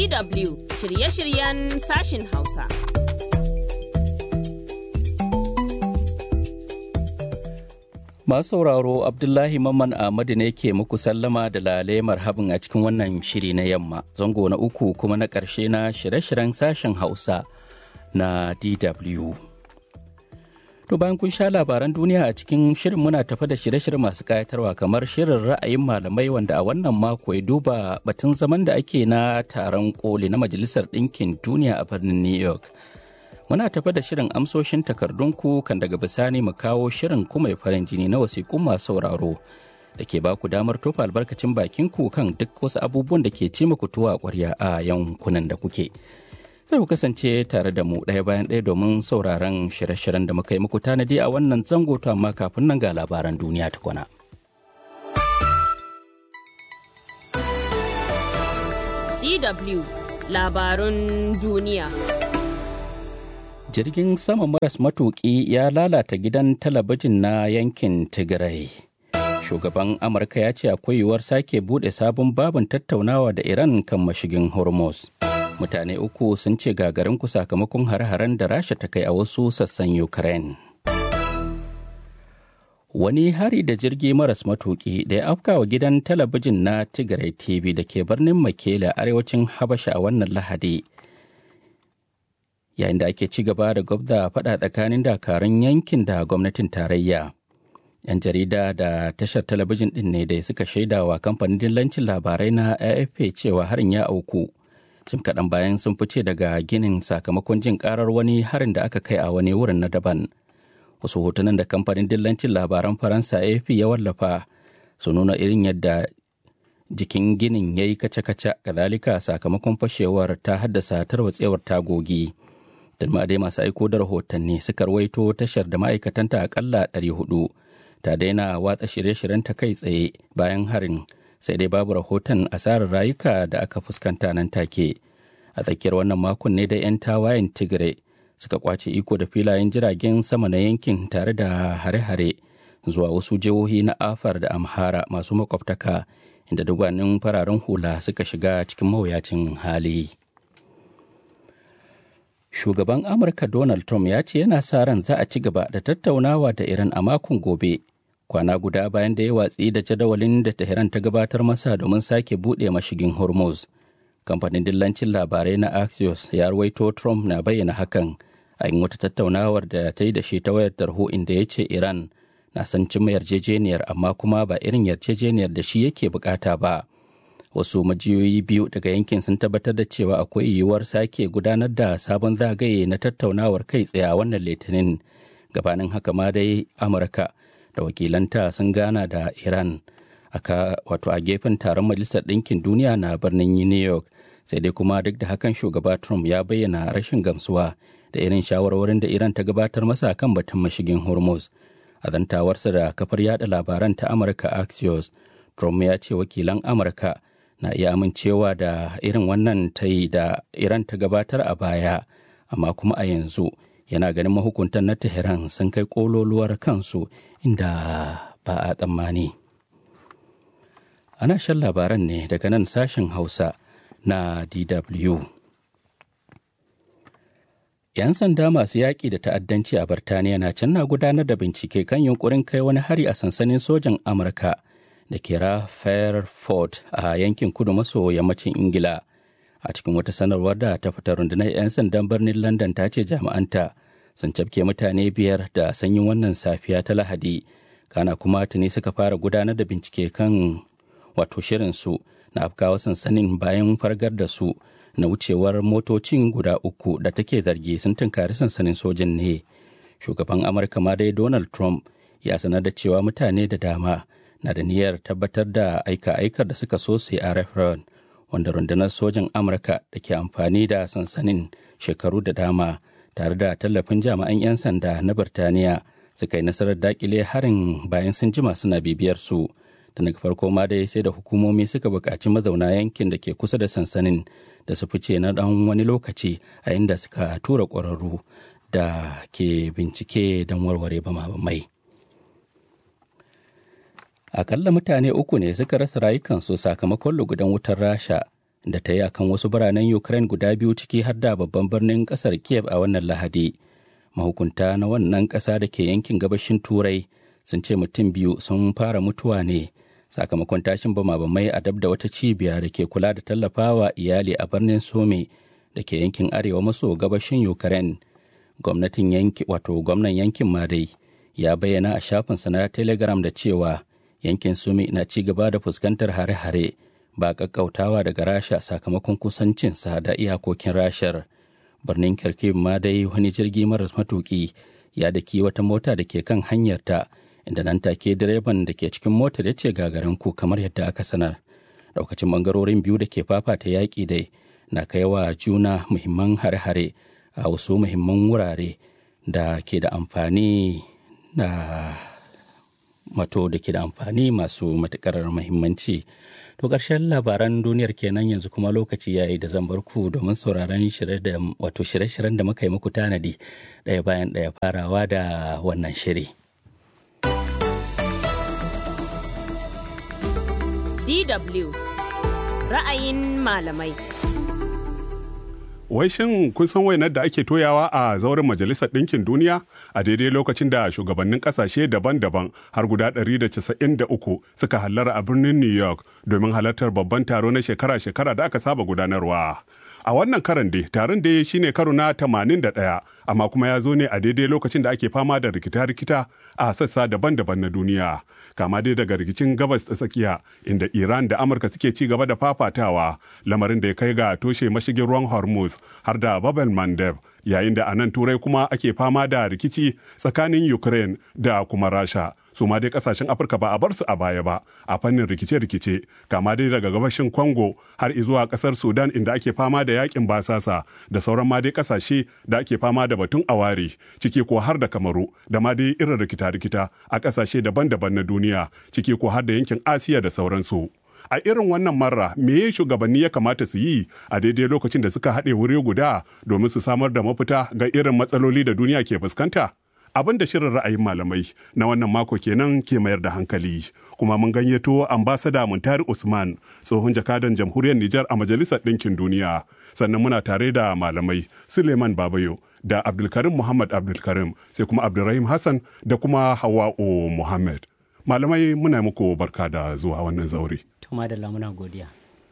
DW shirye-shiryen sashin Hausa. Masu sauraro Abdullahi Mamman Ahmadu ne ke muku sallama da lale marhabin a cikin wannan shiri na yamma, zango na uku kuma na ƙarshe na shirye-shiryen sashen Hausa na DW. To bayan kun sha labaran duniya a cikin shirin muna tafa da shirye-shirye masu kayatarwa kamar shirin ra'ayin malamai wanda a wannan mako ya duba batun zaman da ake na taron koli na Majalisar Ɗinkin Duniya a birnin New York. Muna tafa da shirin amsoshin takardunku kan daga bisani mu kawo shirin kuma farin jini na wasiƙun masu sauraro da ke baku damar tofa albarkacin bakinku kan duk wasu abubuwan da ke ci muku tuwa ƙwarya a yankunan da kuke. Sai ku kasance tare da mu ɗaya bayan ɗaya domin sauraron shirye-shiryen da muka yi muku tanadi a wannan zango to amma kafin nan ga labaran duniya ta kwana. DW labarun duniya. Jirgin sama maras matuƙi ya lalata gidan talabijin na yankin Tigray. Shugaban Amurka ya ce akwai yiwuwar sake buɗe sabon babin tattaunawa da Iran kan mashigin Hormuz. mutane uku sun ce gagarinku sakamakon hare-haren da rasha ta kai a wasu sassan ukraine wani hari da jirgi maras matuki da ya afka wa gidan talabijin na tigray tv da ke birnin makela arewacin habasha a wannan lahadi yayin da ake ci gaba da gwabda faɗa tsakanin dakarun yankin da gwamnatin tarayya yan jarida da tashar talabijin ɗin ne da suka shaidawa kamfanin dillancin labarai na afp cewa harin ya auku jim kaɗan bayan sun fice daga ginin sakamakon jin karar wani harin da aka kai a wani wurin na daban wasu hotunan da kamfanin dillancin labaran faransa afp ya wallafa su nuna irin yadda jikin ginin ya yi kace-kace kazalika sakamakon fashewar ta haddasa tarwatsewar tagogi dalma dai masu aiko da rahotanni suka rawaito tashar da ma'aikatanta akalla 400 ta daina watsa shirye-shiryen ta kai tsaye bayan harin sai dai babu rahoton asarar rayuka da aka fuskanta nan take a tsakiyar wannan makon ne da 'yan tawayen tigre suka kwace iko da filayen jiragen sama na yankin tare da hare-hare zuwa wasu jihohi na afar da amhara masu makwabtaka inda dubbanin fararen hula suka shiga cikin mawuyacin hali shugaban amurka donald trump ya ce yana sa ran za a ci gaba da tattaunawa da iran a makon gobe kwana guda bayan da ya watsi da jadawalin da Tehran ta gabatar masa domin sake buɗe mashigin Hormuz. Kamfanin dillancin labarai na Axios ya ruwaito Trump na bayyana hakan a yin wata tattaunawar da ta yi da shi ta wayar tarho inda ya ce Iran na san cimma yarjejeniyar amma kuma ba irin yarjejeniyar da shi yake bukata ba. Wasu majiyoyi biyu daga yankin sun tabbatar da cewa akwai yiwuwar sake gudanar da sabon zagaye na tattaunawar kai tsaye a wannan litinin. Gabanin haka ma dai Amurka da wakilanta sun gana da iran aka wato a gefen taron majalisar ɗinkin duniya na birnin new york sai dai kuma duk da hakan shugaba trump ya bayyana rashin gamsuwa da irin shawarwarin da iran ta gabatar masa kan batun mashigin hormuz a zantawarsa da kafar yada labaran ta amurka axios trump ya ce wakilan amurka na iya amincewa da irin wannan ta yi da iran ta gabatar a baya amma kuma a yanzu yana ganin mahukuntan na Tehran sun kai kololuwar kansu inda ba a tsammani. Ana shan labaran ne daga nan sashen Hausa na DW. 'Yan sanda masu yaƙi da ta'addanci a Birtaniya na can na gudanar da bincike kan yunkurin kai wani hari a sansanin sojan Amurka da ke Fairford a yankin kudu maso yammacin Ingila. a cikin wata sanarwar da ta fita rundunar 'yan sandan birnin london ta ce jami'anta sun cafke mutane biyar da sanyin wannan safiya ta lahadi kana kuma tuni suka fara gudanar da bincike kan wato shirinsu na afkawa sansanin bayan fargar da su na wucewar motocin guda uku da take zargi sun tunkari sansanin sojin ne shugaban amurka ma dai donald trump ya sanar da cewa mutane da dama na da niyyar tabbatar da aika-aikar da suka so su yi a referendum wanda rundunar sojan amurka da ke amfani da sansanin shekaru da dama tare da tallafin jami'an 'yan sanda na birtaniya suka yi nasarar dakile harin bayan sun jima suna bibiyar su da daga farko ma dai sai da hukumomi suka buƙaci mazauna yankin da ke kusa da sansanin da su fice na ɗan wani lokaci a inda suka tura ƙwararru da ke bincike don warware bama-bamai. akalla mutane uku ne suka rasa rayukansu sakamakon lugudan wutar rasha da ta yi akan wasu biranen Ukraine guda biyu ciki har da babban birnin ƙasar Kiev a wannan Lahadi. Mahukunta na wannan ƙasa da ke yankin gabashin Turai sun ce mutum biyu sun fara mutuwa ne sakamakon tashin bama-bamai a dab da wata cibiya da ke kula da tallafawa iyali a birnin Some da ke yankin arewa maso gabashin Ukraine. Gwamnatin yanki wato gwamnan yankin Madai ya bayyana a shafinsa na Telegram da cewa yankin Sumi na ci gaba da fuskantar hare-hare ba kakkautawa daga Rasha sakamakon kusancinsa da iyakokin Rashar. Birnin Kharkiv ma dai wani jirgi maras matuki ya daki wata mota da ke kan hanyarta inda nan take direban da ke cikin motar ya ce gagarin ku kamar yadda aka sanar. Daukacin bangarorin biyu da ke fafata yaƙi dai na kai wa juna muhimman hare-hare a wasu muhimman wurare da ke da amfani da mato da ke da amfani masu matukar muhimmanci to ƙarshen labaran duniyar kenan yanzu kuma lokaci yayi da zan bar ku domin sauraron wato shirye-shiryen da muka yi muku tanadi ɗaya bayan ɗaya farawa da wannan shiri. DW ra'ayin malamai. Wai shin kun san wainar da ake toyawa a zauren Majalisar Ɗinkin Duniya a daidai lokacin da shugabannin ƙasashe daban-daban har guda 193 suka hallara a birnin New York domin halartar babban taro na shekara-shekara da aka saba gudanarwa. A wannan karan dai taron da shine karo na 81 amma kuma ya zo ne a daidai lokacin da ake fama da rikita-rikita a sassa daban-daban na duniya. Kama dai daga rikicin gabas ta tsakiya inda Iran da Amurka suke ci gaba da fafatawa lamarin da ya kai ga toshe mashigin ruwan Hormuz har da Babel Mandeb yayin da a nan turai kuma ake fama da rikici tsakanin Ukraine da kuma Rasha. su ma dai kasashen afirka ba a bar su a baya ba a fannin rikice-rikice kama dai daga gabashin congo har zuwa kasar sudan inda ake fama da yakin basasa da sauran ma dai kasashe da ake fama da batun aware ciki ko har da kamaru da ma dai irin rikita-rikita a kasashe daban-daban na duniya ciki ko har da yankin asiya da sauransu a irin wannan marra me shugabanni ya kamata su yi a daidai lokacin da suka haɗe wuri guda domin su samar da mafita ga irin matsaloli da duniya ke fuskanta abin da shirin ra'ayin malamai na wannan mako kenan ke mayar da hankali kuma mun gayyato ambasada muntari usman tsohon jakadan jamhuriyar nijar a majalisar ɗinkin duniya sannan muna tare da malamai suleiman babayo da abdulkarim muhammad abdulkarim sai kuma abdulrahim hassan da kuma hawa'u muhammad malamai muna muku barka da zuwa wannan zaure Tuma da lamuna godiya.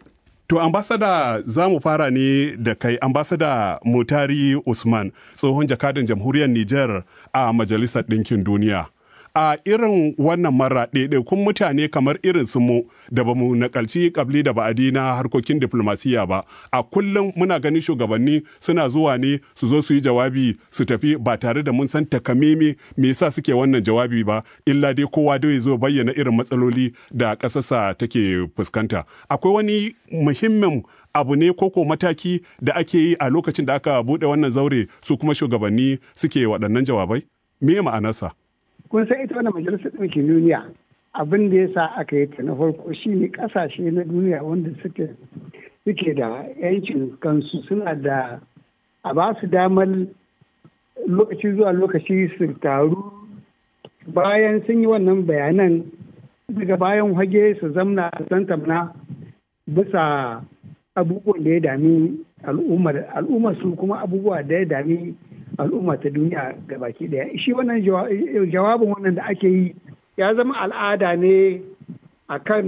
To ambasada za mu fara ne da kai ambasada Mutari Usman tsohon jakadan jamhuriyar Nijar a Majalisar Ɗinkin Duniya. A irin wannan mara ɗaiɗaikun mutane kamar irin su mu da ba mu nakalci kabli da ba'adi na harkokin diflomasiyya ba, a kullum muna ganin shugabanni suna zuwa ne su zo su yi jawabi su tafi ba tare da mun san takameme me yasa suke wannan jawabi ba, illa dai kowa dai zo bayyana irin matsaloli da ƙasarsa take fuskanta. Akwai wani muhimmin abu ne koko mataki da ake yi a lokacin da aka buɗe wannan zaure su kuma shugabanni suke waɗannan jawabai? Me ma'anarsa? kun san ita wannan majalisar ɗinkin duniya abin da ya sa aka yi ta na farko shi ne ƙasashe na duniya wanda suke suke da yancin kansu suna da a ba su damar lokaci zuwa lokaci su taru bayan sun yi wannan bayanan daga bayan hage su zamna a tantamna bisa abubuwan da ya dami al'ummar su kuma abubuwa da ya dami al'umma ta duniya ga baki daya shi wannan jawabin wannan da ake yi ya zama al'ada ne a kan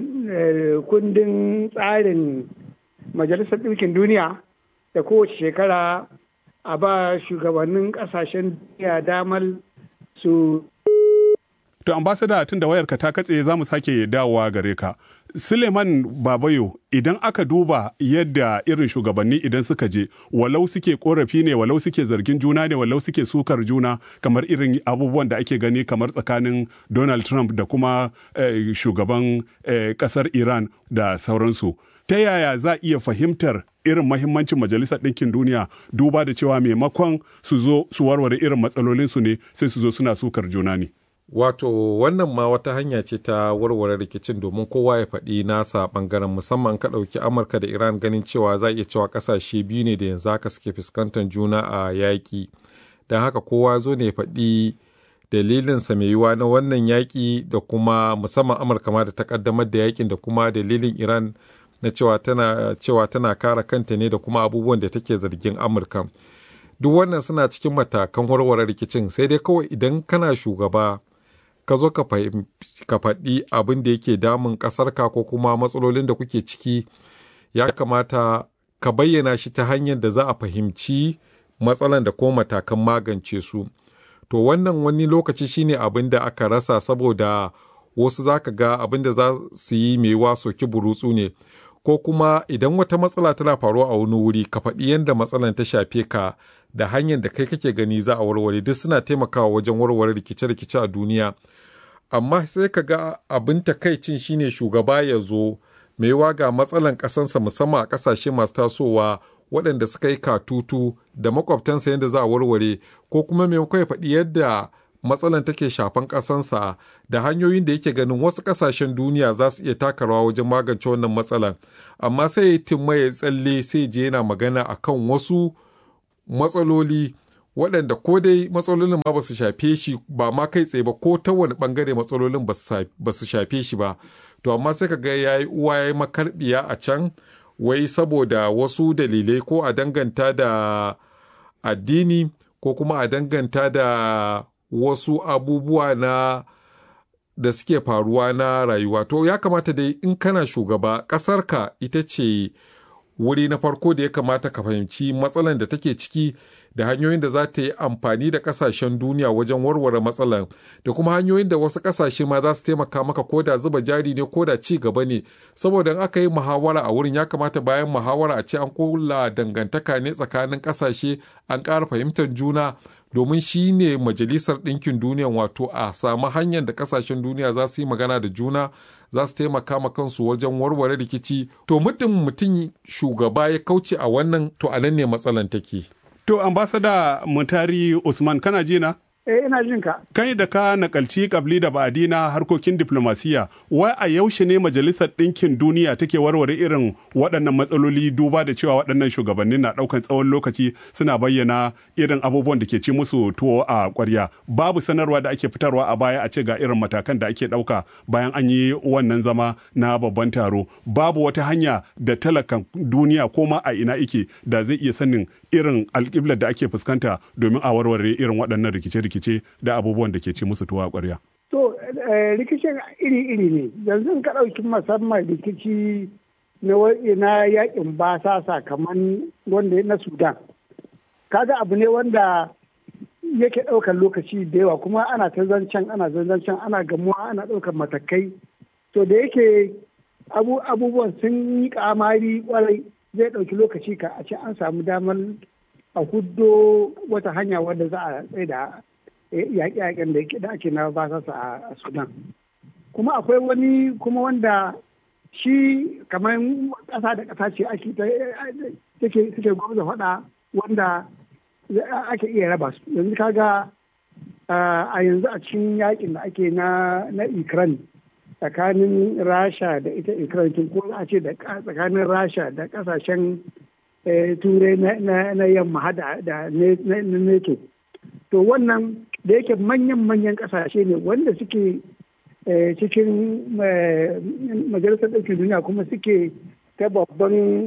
kundin tsarin majalisar ɗinkin duniya da kowace shekara a ba shugabannin ƙasashen duniya damar su To ambasada tun da wayarka ta katse za mu sake dawowa gare ka. Suleiman Babayo idan aka duba yadda irin shugabanni idan suka je walau suke korafi ne walau suke zargin juna ne walau suke sukar juna kamar irin abubuwan da ake gani kamar tsakanin Donald Trump da kuma eh, shugaban eh, kasar Iran da sauransu. Ta yaya za iya fahimtar irin mahimmancin majalisar ɗinkin duniya duba da cewa maimakon su zo su warware irin matsalolinsu ne sai su zo suna sukar juna ne. Wato wannan ma wata hanya ce ta warware rikicin domin kowa ya faɗi nasa ɓangaren musamman ka ɗauki Amurka da Iran ganin cewa za iya cewa ƙasashe biyu ne da yanzu haka suke fuskantar juna a yaƙi. Don haka kowa zo ne ya faɗi dalilinsa mai yiwuwa na wannan yaƙi da kuma musamman Amurka ma da ta ƙaddamar da yaƙin da kuma dalilin Iran na cewa tana cewa tana kare kanta ne da kuma abubuwan da take zargin amurka duk wannan suna cikin matakan warware rikicin sai dai kawai idan kana shugaba ka zo ka faɗi abin da yake damun ƙasarka ko kuma matsalolin da kuke ciki ya kamata ka bayyana shi ta hanyar da za a fahimci matsalan da ko matakan magance su to wannan wani lokaci shine abin da aka rasa saboda wasu za ka ga abin da za su yi mai soki burutsu ne ko kuma idan wata matsala tana faruwa a wani wuri ka faɗi yadda matsalan ta shafe ka da hanyar da kai kake gani za a warware duk suna taimakawa wajen warware rikice-rikice a duniya amma sai ka ga abin takaicin shine shugaba ya zo mai ga matsalan ƙasansa musamman a ƙasashe masu tasowa waɗanda suka yi katutu da makwabtansa yadda za a warware ko kuma maimakon ya faɗi yadda matsalan take shafan ƙasansa da hanyoyin da yake ganin wasu ƙasashen duniya za su iya taka rawa wajen magance wannan matsalan amma sai ya timma ya tsalle sai je yana magana akan wasu matsaloli waɗanda ko dai matsalolin ma ba su shafe shi ba ma kai tsaye ba ko ta wani ɓangare matsalolin ba su shafe shi ba to amma sai ka ga ya yi uwa ya yi makarbiya a can wai saboda wasu dalilai ko a danganta da addini ko kuma a danganta da wasu abubuwa na da suke faruwa na rayuwa to ya kamata dai in kana shugaba ƙasarka ita ce wuri na farko da ya kamata ka fahimci matsalan da take ciki da hanyoyin da za ta yi amfani da kasashen duniya wajen warware matsalan da kuma hanyoyin da wasu kasashe ma za su taimaka maka ko da zuba jari ne ko da ci gaba ne saboda in aka yi muhawara a wurin ya kamata bayan muhawara a ce an kula dangantaka ne tsakanin kasashe an ƙara fahimtar juna domin shi ne majalisar ɗinkin duniya wato a samu hanyar da kasashen duniya za su yi magana da juna za su taimaka ma kansu wajen warware rikici to mutum mutum shugaba ya kauce a wannan to a nan ne matsalan take. To, ambasada Mutari Usman, kana ji na? Eh, ina jin ka. Kai da ka nakalci kabli da ba'adi na harkokin diplomasiya, wai a yaushe ne Majalisar Ɗinkin Duniya take warware irin waɗannan matsaloli duba da cewa waɗannan shugabannin na ɗaukan tsawon lokaci suna bayyana irin abubuwan da ke ci musu tuwo a ƙwarya. Babu sanarwa da ake fitarwa a baya a ce ga irin matakan da ake ɗauka bayan an yi wannan zama na babban taro. Babu wata hanya da talakan duniya ko ma a ina ike da zai iya sanin irin alƙiblar da ake fuskanta domin a warware irin waɗannan rikice-rikice da abubuwan da ke ci musu tuwa ƙwarya. To, rikicin iri-iri ne, yanzu ka ɗauki musamman rikici na yakin basasa kamar wanda na Sudan. Kaga abu ne wanda yake ɗaukar lokaci da yawa kuma ana ta zancen ana zancen ana gamuwa ana ɗaukar matakai. To da yake abubuwan sun yi kamari kwarai zai ɗauki lokaci ka a ce an samu damar a huddo wata hanya wadda za a tsaye da yaƙe-yaƙen da ake na basasa a sudan kuma akwai wani kuma wanda shi kamar ƙasa da ƙasa ce ake suke gwamnati faɗa wanda ake iya raba su yanzu kaga a yanzu a cikin yaƙin da ake na ukraine tsakanin rasha da ita ukraine ko a ce da tsakanin rasha da kasashen turai na yamma hada da neto to wannan da yake manyan-manyan kasashe ne wanda suke cikin majalisar ɗaukin duniya kuma suke ta babban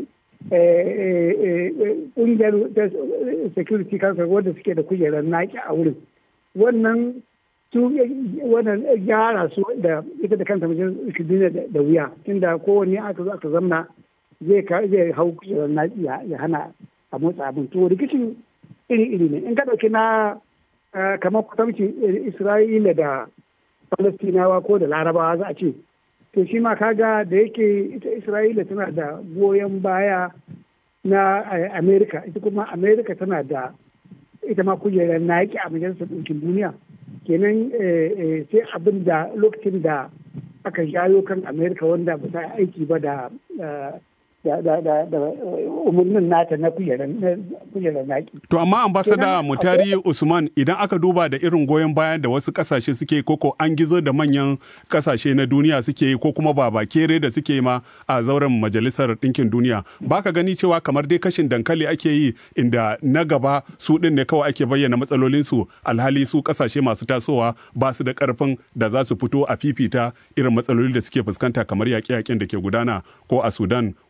ƙungiyar security council wanda suke da kujerar naki a wurin wannan su wannan gyara su da ita da kanta majalisar duniya da wuya tunda kowanne aka zo aka zamna zai zai hau kujerar naki ya hana a motsa abin to rikicin iri-iri ne in ka ɗauki na kamar kutamci isra'ila da falastinawa ko da larabawa za a ce to shi ma kaga da yake ita isra'ila tana da goyon baya na amerika ita kuma amerika tana da ita ma kujerar naki a majalisar ɗinkin duniya kenan sai abin da lokacin da aka shayo kan amerika wanda ba ta aiki ba da da umarnin nata na kujerar naki. To amma ambasada Mutari Usman idan aka duba da irin goyon bayan da wasu kasashe suke koko an gizo da manyan kasashe na duniya suke yi ko kuma ba kere da suke ma a zauren majalisar ɗinkin duniya baka gani cewa kamar dai kashin dankali ake yi inda na gaba su ɗin ne kawai ake bayyana matsalolinsu alhali su kasashe masu tasowa ba su da ƙarfin da za su fito a fifita irin matsaloli da suke fuskanta kamar yaƙe-yaƙen da ke gudana ko a Sudan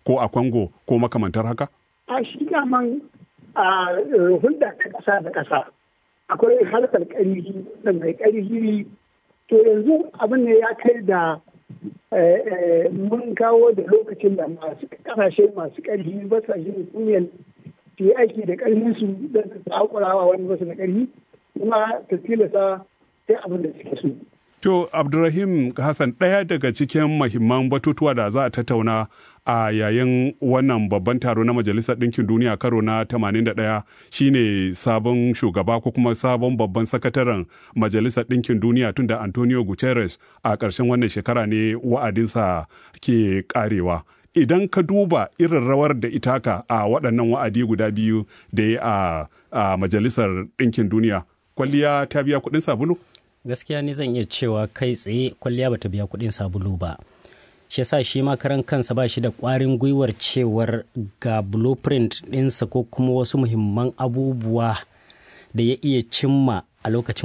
ko a Congo ko makamantar haka? A shi daman a hulɗa ta ƙasa da ƙasa akwai harkar ƙarfi da mai ƙarfi to yanzu abin ne ya kai da mun kawo da lokacin da masu ƙasashe masu ƙarfi ba sa yin kunyan su yi aiki da ƙarfinsu don su takurawa wani basu da ƙarfi kuma ta tilasta sai abin da suke so. To, Abdulrahim Hassan ɗaya daga cikin mahimman batutuwa da za a tattauna a yayin wannan babban taro na Majalisar Ɗinkin Duniya karo na 81 shine sabon shugaba ko kuma sabon babban sakataren Majalisar Ɗinkin Duniya tunda Antonio Guterres a ƙarshen wannan shekara ne wa'adinsa ke ƙarewa. Idan ka duba irin rawar da itaka a waɗannan wa'adi guda biyu da ya a Majalisar Ɗinkin Duniya, kwalliya ta biya kuɗin sabulu? gaskiya ni zan iya cewa kai tsaye kwalliya bata biya kuɗin sabulu ba shi yasa shi makaran kansa ba shi da ƙwarin gwiwar cewar ga blueprint ɗinsa ko kuma wasu muhimman abubuwa da ya iya cimma a lokacin